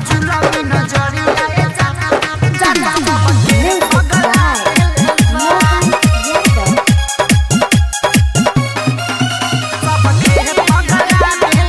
झुलमी नजरिया ए जान जान सबके Music पगला by Mohan Yadav. सबके पगला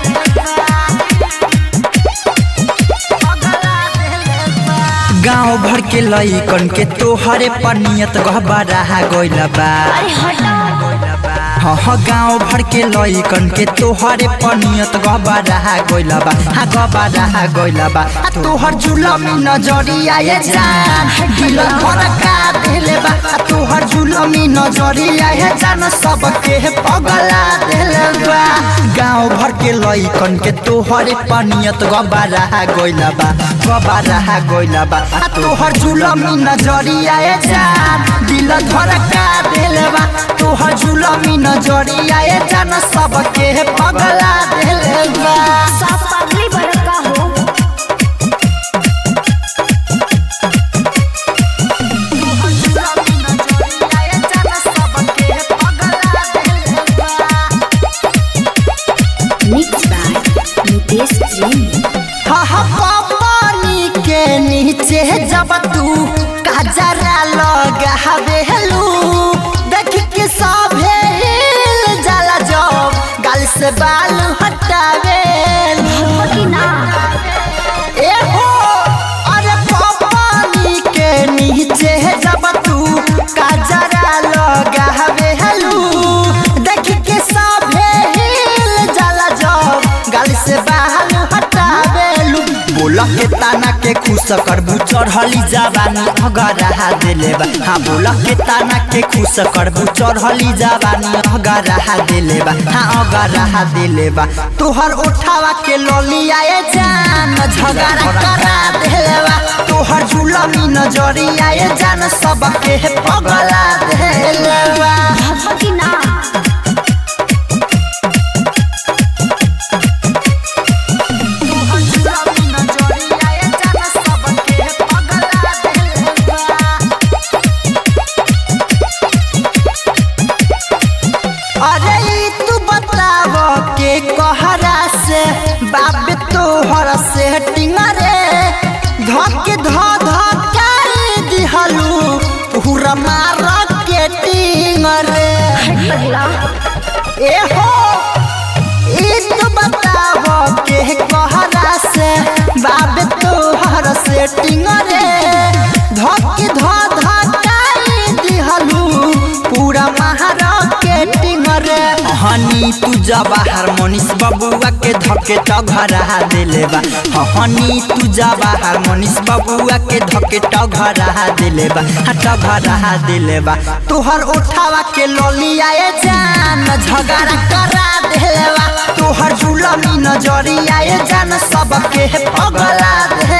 पगला गांव भर के लइकन के तोहरे पर नियत गहबरा गइल बा अरे हटा हाँ हाँ गांव भर के लइकन के तोहरे पर नियत गहबरा गइल बा हाँ गहबरा गइल बा आ तोहर जुलमी नजरिया ये जान दिल धड़का देले बा आ तोहर जुलमी नजरिया ये जान सबके पगला देले बा गांव भर के लइकन के तोहरे पर नियत गहबरा गइल बा गहबरा गइल बा आ तोहर जुलमी नजरिया ये जान दिल धड़का देले बा तोहर जुलमी नजरिया ये जान सबके पगला देले बा साफ पागली बड़का हो झुलमी नजरिया ए जान सबके पगला देलबा Mixed by Nitesh Jain. पानी के नीचे जब तू कजरा लगावेलू देख के सभे हिल जाला जब गाल से बाल हटावेलू कि ना ए हो अरे पानी के नीचे जब तू कजरा लगावेलू देख के सभे हिल जाला जब गाल से बाल हटावेलू बोला के ताना के खुश करबू चढ़ली जवानी अगर रहा देले बा हाँ बोला के ताना के खुश करबू चढ़ली जवानी अगर रहा देले बा हाँ अगर रहा देले बा तोहर उठावा के ललिया ए जान झगड़ा करा देले बा तोहर जुलमी नजरिया ए जान सबके पगला देले बा भगवा कि ना झुलमी नजरिया ए जान सबके पगला देलबा अरे ई तू बताव के कहरा से बाप तोहर से टिंगरे धक ध धकाई दिहलू पूरा मार के टिंगरे पगला ए हो ई तू बताव के कहरा से बाप तोहर से टिंगरे धक ध धकाई दिहलू पूरा महारा के टिंगरे हनी तू जवाहर मनीष बबुआ के धके टघरा देले बा हनी तू जवाहर मनीष बबुआ के धके टघरा देले बा हाँ टघरा देले बा तोहर उठावा के ललिया ए जान झगड़ा करा देले बा तोहर जुलमी नजरिया ए जान सबके पगला देले